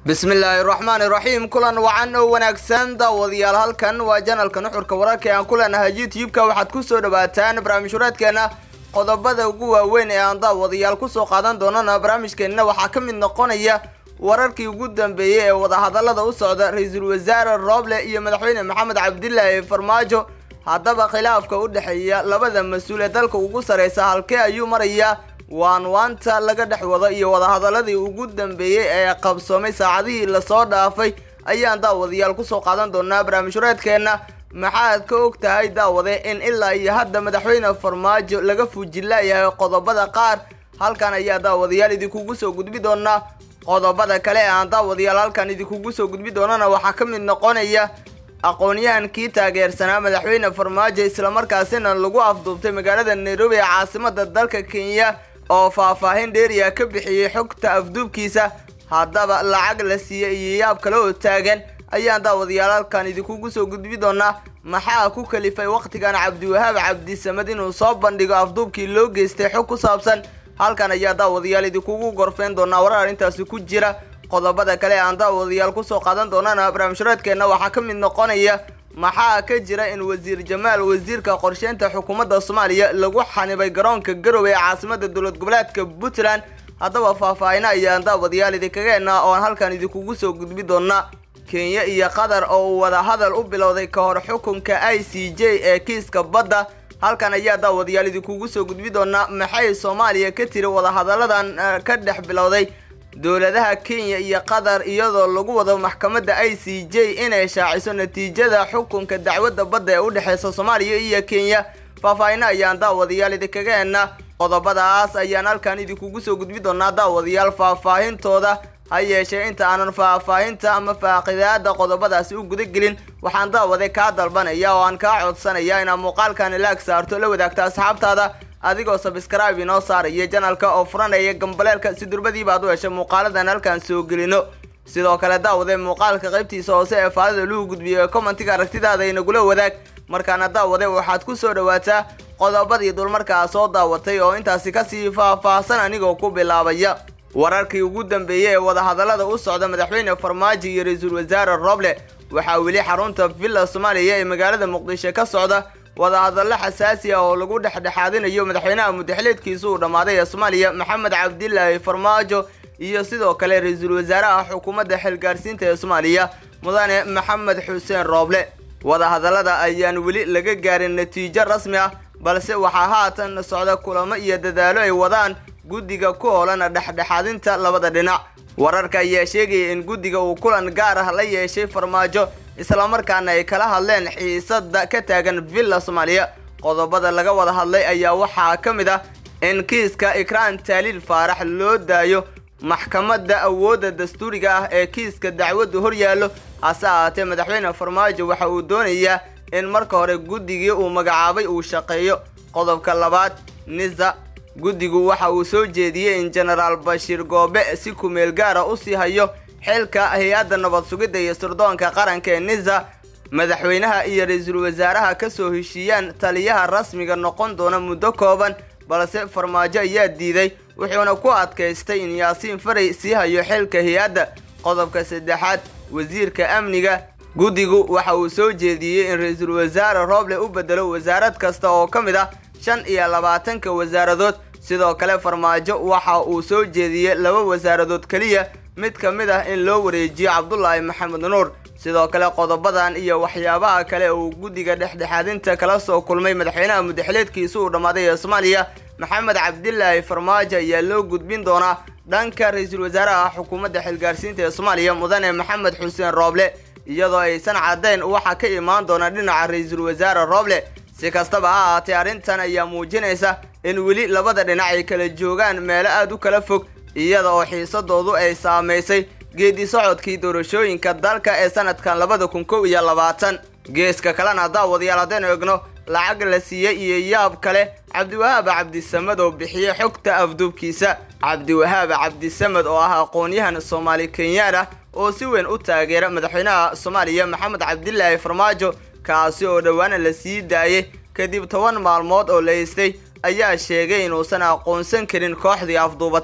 bismillaahi raxmaani raxiim kulan wacan oo wanaagsan daawadayaal halkan waa janalka nuxurka wararka ee aan ku leenahay youtube-ka waxaad kusoo dhawaataan barnaamij wareedkeena qodobada ugu waaweyn ee aan daawadayaal kusoo qaadan doonana barnaamijkeenna waxaa ka mid noqonaya wararkii ugu dambeeyey ee wadahadalada u socda ra-iisul wasaare rooble iyo madaxweyne maxamed cabdilaahi farmaajo haddaba khilaafka u dhexeeya labada mas-uul ee dalka ugu sareysa halkee ayuu marayaa waanwaanta laga dhex wado iyo wadahadaladii ugu dambeeyey ee qabsoomay saacadihii lasoo dhaafay ayaan daawadayaal kusoo qaadan doonaa barnaamij wareedkeenna maxaad ka og tahay daawade in ilaa iyo hadda madaxweyne farmaajo laga fuujilaayahay qodobada qaar halkan ayaa daawadayaal idinkugu soo gudbi doonaa qodobada kale ee aan daawadayaal halkan idinkugu soo gudbi doonana waxaa ka mid noqonaya aqoon-yahankii taageersanaa madaxweyne farmaajo islamarkaasina lagu afduubtay magaalada nairobi ee caasimada dalka kenya oo faahfaahin dheeriya ka bixiyey xogta afduubkiisa haddaba lacag la siiyey iyo yaab kale oo taagan ayaan daawadayaal halkan idinkugu soo gudbi doonaa maxaa ku kalifay wakhtigan cabdiwahaab cabdisamed inuu soo bandhigo afduubkii loo geystay xog ku saabsan halkan ayaa daawadayaal idinkugu gorfeyn doonaa warar arrintaasi ku jira qodobada kale aan daawadayaal kusoo qaadan doonana barnaamijhuraadkeenna waxaa ka mid noqonaya maxaa ka jira in wasiir jamaal wasiirka qorsheynta xukuumadda soomaaliya lagu xanibay garoonka garowe ee caasimada dowlad goboleedka puntland haddaba faahfaahina ayaan daawadayaal idinkaga hennaa oon halkan idinkugu soo gudbi doonaa kenya iyo qatar oo uu wadahadal u bilowday ka hor xukunka i c j ee kiiska badda halkan ayaa daawadayaal idinkugu soo gudbi doonaa maxay soomaaliya ka tiri wadahadalladan ka dhex bilowday dowladaha kenya iyo qatar iyadoo lagu wado maxkamadda i c j inay shaaciso natiijada xukunka dacwadda badda ee u dhexeysa soomaaliya iyo kenya faahfaahina ayaan daawadayaal idinkaga hennaa qodobadaas ayaan halkan idinkugu soo gudbi doonaa daawadayaal faahfaahintooda ha yeeshee inta aanan faahfaahinta ama faaqidaada qodobadaasi u guda gelin waxaan daawade kaa dalbanaya oo aan kaa codsanaya inaad muuqaalkan laag saarto la wadaagta asxaabtaada adigoo sabskraibe inoo saaraya janalka oo furanaya gambaleelka si durbadiiba ad u heshay muuqaaladan halkan soo gelino sidoo kale daawade muuqaalka qaybtiisa hoose ee faalida lagu gudbiyo ee commentiga aragtidaada inagula wadaag markaana daawade waxaad ku soo dhawaataa qodobadii dulmarkaa soo daawatay oo intaasi kasii faahfaahsan anigoo ku bilaabaya wararkii ugu dambeeyey ee wadahadallada u socda madaxweyne farmaajo iyo ra-iisul wasaare roble waxaa weli xarunta villa soomaaliya ee magaalada muqdisho ka socda wadahadallo xasaasi ah oo lagu dhexdhexaadinayo madaxweynaha mudaxileedkiisa uu dhammaaday ee soomaaliya maxamed cabdilaahi farmaajo iyo sidoo kale ra-iisul wasaaraha xukuumadda xilgaarsiinta ee soomaaliya mudane maxamed xuseen rooble wadahadallada ayaan weli laga gaarin natiijo rasmi ah balse waxaa haatan socda kulamo iyo dadaalo ay wadaan guddiga ku hoolan dhexdhexaadinta labada dhinac wararka ayaa sheegaya in guddiga uu kulan gaar ah la yeeshay farmaajo islamarkaana ay kala hadleen xiisada ka taagan villa soomaaliya qodobada laga wada hadlay ayaa waxaa ka mid ah in kiiska ikraan taaliil faarax loo daayo maxkamadda awoodda dastuuriga ah ee kiiska dacwaddu hor yaallo hase ahaatee madaxweyne farmaajo waxa uu doonayaa in marka hore guddigii uu magacaabay uu shaqeeyo qodobka labaad nisa guddigu waxa uu soo jeediyey in jenaraal bashiir goobe si kumeel gaara u sii hayo xilka hay-adda nabad sugidda iyo sirdoonka qaranka ee nisa madaxweynaha iyo ra-iisul wasaaraha ka soo heshiiyaan taliyaha rasmiga noqon doona muddo kooban balse farmaajo ayaa diiday wuxuuna ku adkaystay in yaasiin faray sii hayo xilka hay-adda qodobka saddexaad wasiirka amniga guddigu waxa uu soo jeediyey in ra-iisul wasaare rooble u bedelo wasaarad kasta oo ka mid ah shan iyo labaatanka wasaaradood sidoo kale farmaajo waxa uu soo jeediyey laba wasaaradood keliya mid ka mid ah in loo wareejiyo cabdulaahi maxamed nuur sidoo kale qodobadan iyo waxyaabaha kale uu guddiga dhexdhexaadinta kala soo kulmay madaxweynaha mudaxileedkiisa uu dhammaaday ee soomaaliya maxamed cabdilaahi farmaajo ayaa loo gudbin doonaa dhanka ra-iisul wasaaraha xukuumadda xilgaarsiinta ee soomaaliya mudane maxamed xuseen rooble iyadoo aysan caddayn waxa ka imaan doona dhinaca ra-iisul wasaare rooble si kastaba ha ahaatee arrintan ayaa muujinaysa in weli labada dhinac ay kala joogaan meelo aada u kala fog iyada oo xiisadoodu ay saamaysay geedi socodkii doorashooyinka dalka ee sanadkan labada kun kow iyo labaatan geeska kalena daawadayaal haddaynu egno lacag la siiyey iyo yaab kale cabdiwahaab cabdisamed oo bixiyey xogta afduubkiisa cabdiwahaab cabdisamed oo ah aqoon-yahan soomaali kenyaan ah oo si weyn u taageera madaxweynaha soomaaliya maxamed cabdilaahi farmaajo kaasi oo dhowaana la sii daayay kadib toban maalmood oo la haystay ayaa sheegay inuusan aqoonsan karin kooxdii afduubatay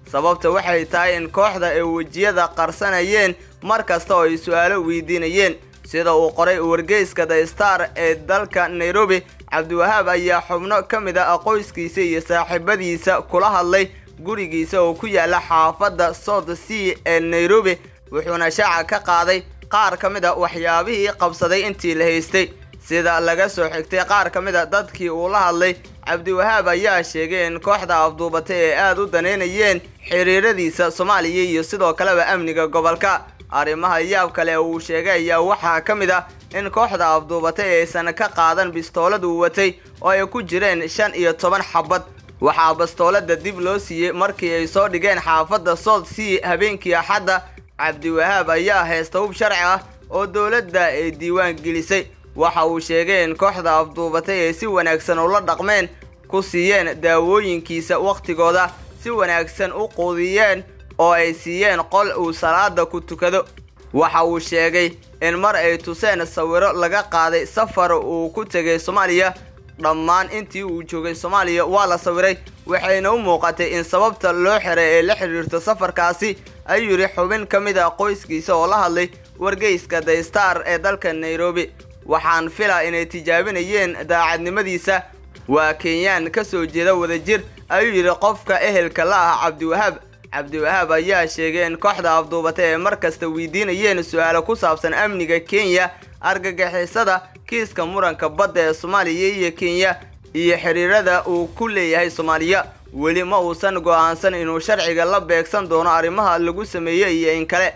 sababta waxay tahay in kooxda ay wejiyada qarsanayeen mar kasta oo ay su-aalo weydiinayeen sida uu qoray wargeyska the star ee dalka nairobi cabdiwahaab ayaa xubno ka mid ah qoyskiisa iyo saaxiibadiisa kula hadlay gurigiisa oo ku yaala xaafadda south sea ee nairobi wuxuuna shaaca ka qaaday qaar ka mid a waxyaabihii qabsaday intii la haystay sida laga soo xigtay qaar ka mid a dadkii uu la hadlay cabdiwahaab ayaa sheegay in kooxda afduubatay ay aada u daneynayeen xiriiradiisa soomaaliya iyo sidoo kaleba amniga gobolka arrimaha yaab kale uu sheegay ayaa waxaa ka mid ah in kooxda afduubatay aysan ka qaadan bistoolad uu watay oo ay ku jireen shan iyo toban xabad waxaa bastoolada dib loo siiyey markii ay soo dhigeen xaafadda south sea habeenkii axadda cabdiwahaab ayaa haysta hub sharci ah oo dowladda ay diiwaan gelisay waxa uu sheegay in kooxda afduubatay ay si wanaagsan ula dhaqmeen ku siiyeen daawooyinkiisa wakhtigooda si wanaagsan u quudiyeen oo ay siiyeen qol uu salaada ku tukado waxa uu sheegay in mar ay tuseen sawiro laga qaaday safar uu ku tegay soomaaliya dhammaan intii uu joogay soomaaliya waa la sawiray waxayna u muuqatay in sababta loo xiray ee la xidhiirto safarkaasi ayuu yidhi xubin ka mid ah qoyskiisa oo la hadlay wargeyska the star ee dalka nairobi waxaan filaa inay tijaabinayeen daacadnimadiisa waa kenyaan ka soo jeeda wadajir ayuu yidhi qofka ehelka la ah cabdiwahaab cabdiwahaab ayaa sheegay in kooxda afduubatay ay mar kasta weydiinayeen su-aalo ku saabsan amniga kenya argagixisada kiiska muranka badda ee soomaaliya iyo kenya iyo xiriirada uu ku leeyahay soomaaliya weli ma uusan go'aansan inuu sharciga la beegsan doono arrimaha lagu sameeyey iyo in kale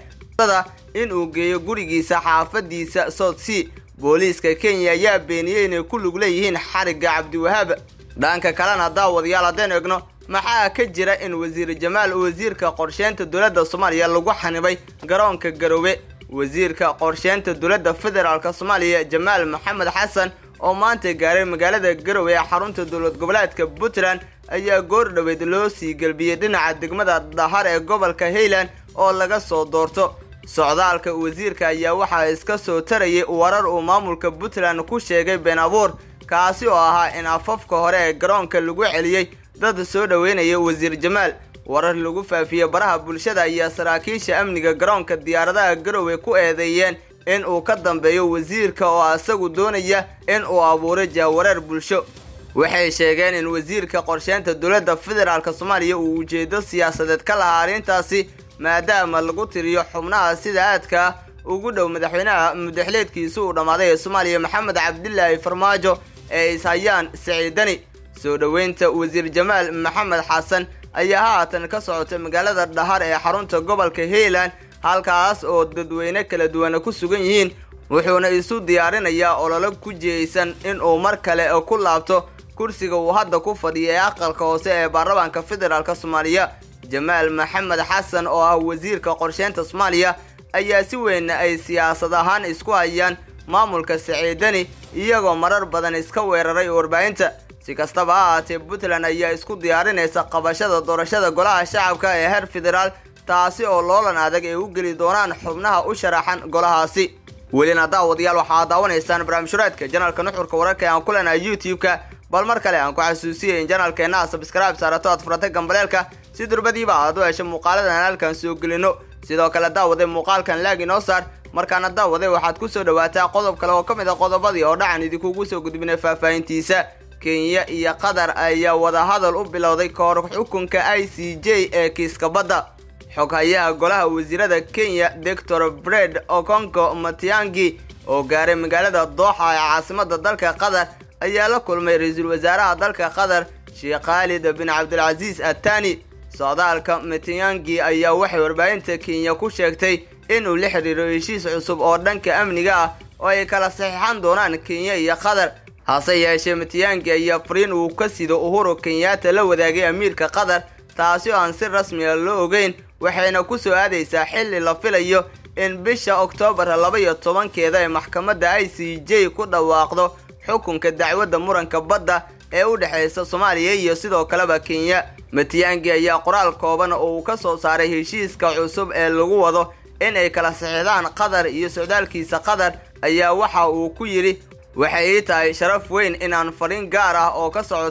in uu geeyo gurigiisa xaafadiisa south sea booliiska kenya ayaa beeniyey inay ku lug leeyihiin xarigga cabdiwahaab dhanka kalena daawadayaal haddeen egno maxaa ka jira in wasiir jamaal wasiirka qorsheynta dowladda soomaaliya lagu xanibay garoonka garoobe wasiirka qorsheynta dowladda federaalk soomaaliya jamaal maxamed xasan oo maanta gaaray magaalada garowe ee xarunta dowlad goboleedka puntland ayaa goor dhoweed loo sii gelbiyey dhinaca degmada dahar ee gobolka highland oo laga soo doorto socdaalka wasiirka ayaa waxaa iska soo tarayay warar uu maamulka puntland ku sheegay been abuur kaasi oo ahaa in afafka hore ee garoonka lagu celiyey dad soo dhoweynaya wasiir jamaal warar lagu faafiyey baraha bulshada ayaa saraakiisha amniga garoonka diyaaradaha garowe ku eedeeyeen in uu ka dambeeyo wasiirka oo isagu doonaya in uu abuuro jahwareer bulsho waxay sheegeen in wasiirka qorsheynta dowladda federaalk soomaaliya uu ujeedo siyaasadeed ka lahaa arrintaasi maadaama lagu tiriyo xubnaha sida aadka ah ugu dhow madaxweynaha mudaxleedkiisa uu dhammaaday ee soomaaliya maxamed cabdilaahi farmaajo ee is hayaan siciidani soo dhoweynta wasiir jamaal maxamed xasan ayaa haatan ka socotay magaalada dhahar ee xarunta gobolka highland halkaas oo dadweyne kala duwana ku sugan yihiin wuxuuna isu diyaarinayaa ololo ku jihaysan inuu mar kale ku laabto kursiga uu hadda ku fadhiya ee aqalka hoose ee baarlamaanka federaalk soomaaliya jamaal maxamed xasan oo ah wasiirka qorsheynta soomaaliya ayaa si weyn ay siyaasad ahaan isku hayaan maamulka siciidani iyagoo marar badan iska weeraray warbaahinta si kastaba ha ahaatee puntland ayaa isku diyaarinaysa qabashada doorashada golaha shacabka ee heer federaal taasi oo loolan adag ay u geli doonaan xubnaha u sharaxan golahaasi welina daawadayaal waxaa daawanaysaan barnaamijhureedka janaalka nuxurka wararka ee aan ku leenahay youtube-ka bal mar kale aan ku xasuusiyay in janaalkeenna sabskraibe saarato aad furata gambaleelka si durbadiiba aad u hesho muuqaaladan aan halkan soo gelino sidoo kale daawaday muuqaalkan laag inoo saar markaana daawaday waxaad ku soo dhawaataa qodob kale oo ka mid a qodobadii oo dhacan idinkugu soo gudbinay faahfaahintiisa kenya iyo qatar ayaa wadahadal u bilowday kahor xukunka i c j ee kiiska badda xoghayaha golaha wasiirada kenya doctor bred okonko matiangi oo gaaray magaalada dooxa ee caasimada dalka qatar ayaa la kulmay ra-iisul wasaaraha dalka qatar sheekh khaalid bin cabdilcasiis attani socdaalka matiangi ayaa waxay warbaahinta kenya ku sheegtay inuu la xiriiro heshiis cusub oo dhanka amniga ah oo ay kala saxiixan doonaan kenya iyo qatar hase yeeshee matiyangi ayaa fariin uu ka sido uhuru kenyaata la wadaagay amiirka qatar taasi oo aan si rasmiga loo ogeyn waxayna ku soo aadaysaa xilli la filayo in bisha oktoobar laba iyo tobankeeda ay maxkamadda i c j ku dhawaaqdo xukunka dacwadda muranka badda ee u dhexaysa soomaaliya iyo sidoo kaleba kenya matiyangi ayaa qoraal kooban oo uu ka soo saaray heshiiska cusub ee lagu wado in ay kala saxiixdaan qatar iyo socdaalkiisa qatar ayaa waxa uu ku yidhi waxay ii tahay sharaf weyn inaan fariin gaar ah oo ka socota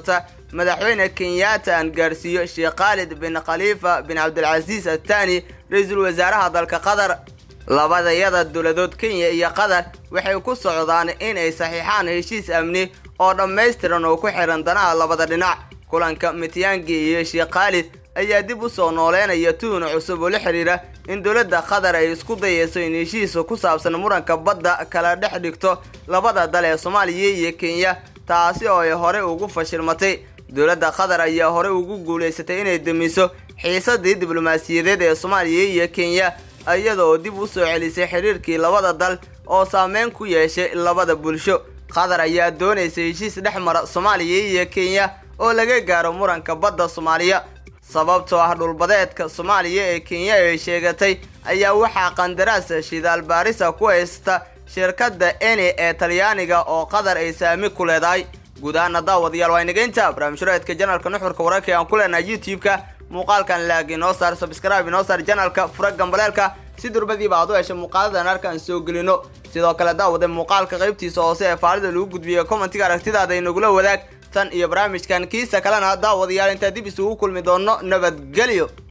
madaxweyne kenyatta aan gaarsiiyo sheekh khaalid bin khaliifa bin cabdilcasiis attani ra-iisul wasaaraha dalka qatar labadayada dowladood kenya iyo qatar waxay ku socdaan in ay saxiixaan heshiis amni oo dhammaystiran oo ku xihan danaha labada dhinac kulanka mityaangi iyo sheekh khaalid ayaa dib u soo nooleynaya tuhun cusub oo la xiriira in dowladda qatar ay isku dayeyso in heshiisa ku saabsan muranka badda kala dhex dhigto labada dal ee soomaaliya iyo kenya taasi oo ay horey ugu fashilmatay dowladda qatar ayaa horey ugu guulaysatay inay damiso xiisadii diblomaasiyadeed ee soomaaliya iyo kenya iyada oo dib u soo celisay xiriirkii labada dal oo saameyn ku yeeshay labada bulsho qatar ayaa doonaysa heshiis dhex mara soomaaliya iyo kenya oo laga gaaro muranka badda soomaaliya sababtoo ah dhulbadeedka soomaaliya ee kenya ay sheegatay ayaa waxaa qandaraas shidaal baarisa ku haysta shirkadda eni ee talyaaniga oo qatar ay saami ku leedahay guud ahaana daawadayaal waa inageynta barnaamijhureedka janalka nuxurka wararka aan ku leenahay youtube-ka muuqaalkan laag inoo saar sabscribe inoo saar janalka fura gambaleelka si durbadiiba aad u hesha muuqaaladan arkaan soo gelino sidoo kale daawada muuqaalka qaybtiisa hoose ee faalida lagu gudbiyo commentiga aragtidaada inagula wadaag tan iyo barnaamijkan kiisa kalena daawadayaal intaa dib isugu kulmi doono nabadgelyo